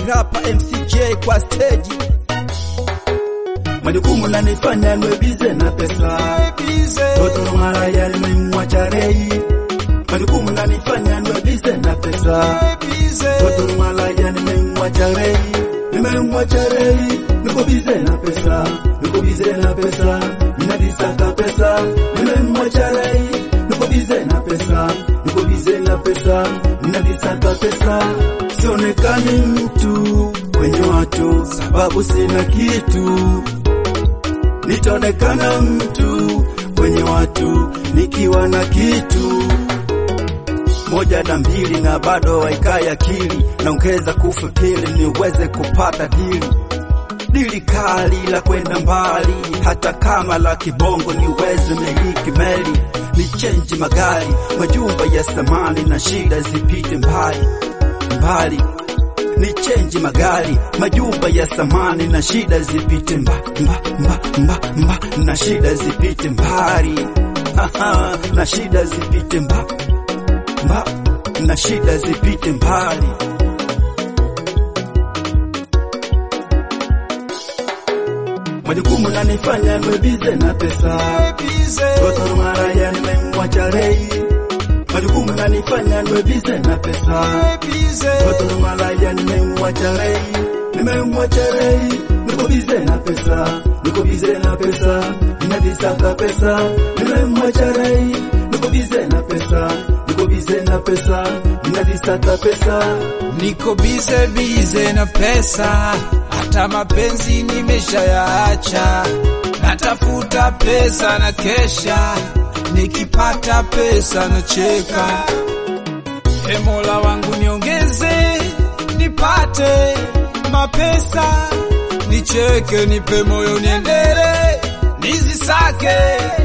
rapa MCJ kwa stage. majukumu nanifanya nwe bize na pesa toto maraya nimemwacha rei majukumu nanifanya nwe bize na pesa toto maraya nimemwacha rei nimemwacha rei niko bize na pesa niko bize na pesa ninadisaka pesa nimemwacha rei niko bize na pesa niko bize na pesa ninadisaka pesa sionekani mtu kwenye watu sababu sina kitu nitaonekana mtu kwenye watu nikiwa na kitu moja na mbili na bado waikai akili naongeza kufikiri niweze kupata dili dili kali la kwenda mbali hata kama la kibongo niweze miliki meli ni chenji magari majumba ya samani na shida zipite mbali mbali ni chenji magari majumba ya samani na shida zipite mba, mba, mba, mba, mba, na shida zipite mbali Haha, na shida zipite mba, mba, na shida zipite mbali majukumu nanifanya nwe bize na pesa toto maraya nimemwacha rei majukumu nanifanya nwe bize na pesa Watu malaya nimemwacha rei, nimemwacha rei, niko bize na pesa, niko bize na pesa, ninadisaka pesa, nimemwacha rei, niko bize na pesa, niko bize na pesa, ninadisaka pesa. Niko bize bize na pesa, hata mapenzi nimeshayaacha. Natafuta pesa na kesha, nikipata pesa na cheka. E Mola wangu niongeze, nipate mapesa, nicheke, nipe moyo niendele, nizisake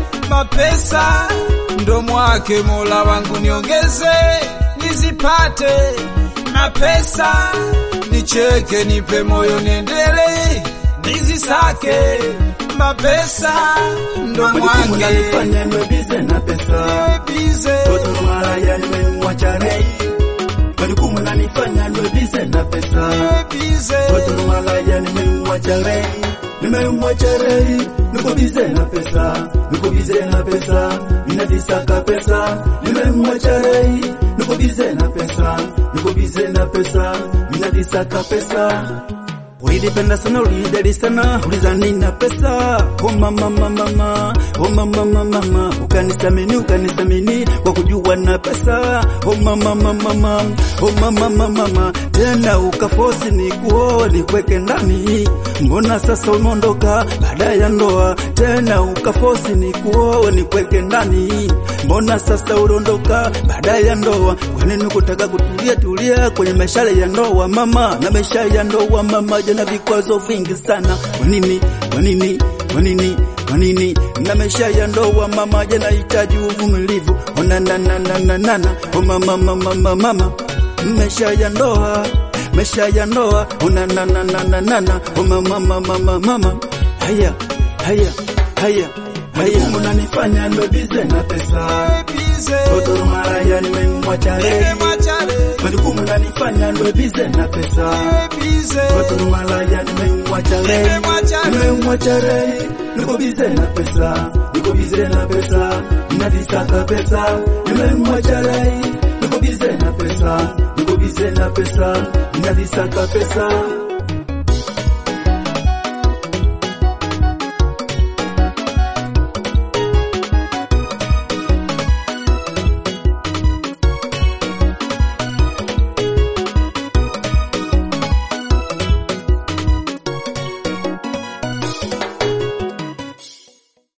mapesa ndo mwake. Mola wangu niongeze, nizipate mapesa, nicheke, nipe moyo niendele, nizisake mapesa ndo Majukumu mwake. nanifanya nwe bize na pesa, Bize. watu malaya nimemwacha rei, majukumu nanifanya nwe bize na pesa. Watu malaya nimemwacha rei, nimemwacha rei, niko bize na pesa, niko bize na pesa, ninadisaka pesa, nimemwacha rei, niko bize na pesa, niko bize na pesa, ninadisaka pesa. Ulidipenda sana ulideli sana ulizani na pesa oh mama mama mama oh mama mama mama ukanisamini ukanisamini kwa kujua na pesa oh mama mama mama oh mama mama mama tena ukafosi ni kuoa nikweke ndani mbona sasa umeondoka baada ya ndoa tena ukafosi ni kuoa nikweke ndani mbona sasa uliondoka baada ya ndoa kwa nini kutaka kutulia tulia kwenye maisha ya ndoa mama na maisha ya ndoa mama jana vikwazo vingi sana kwa nini kwa nini kwa nini kwa nini na maisha ya ndoa mama jana hitaji uvumilivu ona na na na na na na oh mama mama mama mama maisha ya ndoa maisha ya ndoa ona na na na na na na oh mama mama mama mama haya haya haya haya unanifanya ndo bize na pesa Toto maraya nimemwacha rei majukumu nanifanya ndo bize na pesa Watu malaya nimemwacha rei nimemwacha rei niko bize na pesa niko bize na pesa ninadisaka pesa nimemwacha rei niko bize na pesa niko bize na pesa ninadisaka pesa